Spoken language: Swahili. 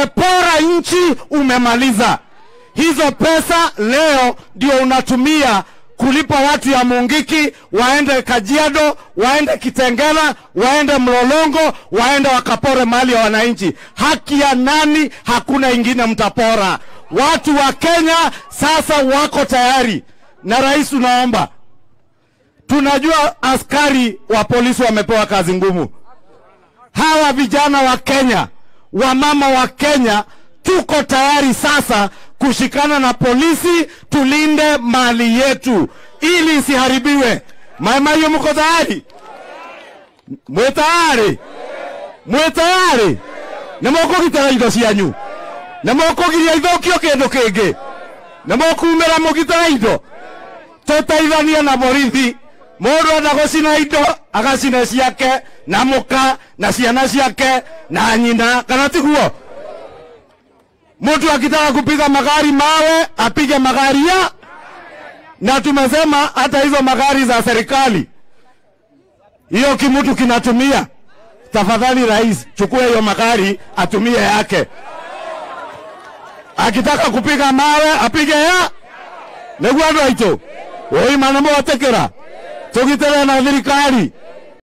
umepora nchi, umemaliza hizo pesa. Leo ndio unatumia kulipa watu ya Mungiki waende Kajiado, waende Kitengela, waende Mlolongo, waende wakapore mali ya wananchi. Haki ya nani? Hakuna ingine mtapora. Watu wa Kenya sasa wako tayari, na rais, tunaomba tunajua askari wa polisi wamepewa kazi ngumu. Hawa vijana wa Kenya, wamama wa Kenya, tuko tayari sasa kushikana na polisi, tulinde mali yetu ili isiharibiwe. Mama hiyo, mko tayari? Mwe tayari? Mwe tayari? Nimukugitira indo cianyu nimukugiria ithukio kindu kingi nimukumira mugitira indo tutaithania na borithi mundu enda gucina indo agacina ciake na muka na ciana ciake na nyina kana tiguo mtu akitaka kupiga magari mawe apige magari ya na tumesema hata hizo magari za serikali hiyo kimutu kinatumia tafadhali rais chukua hiyo magari atumie yake akitaka kupiga mawe apige ya niguo andu aitu oi mana mwatekera tugitire na thirikari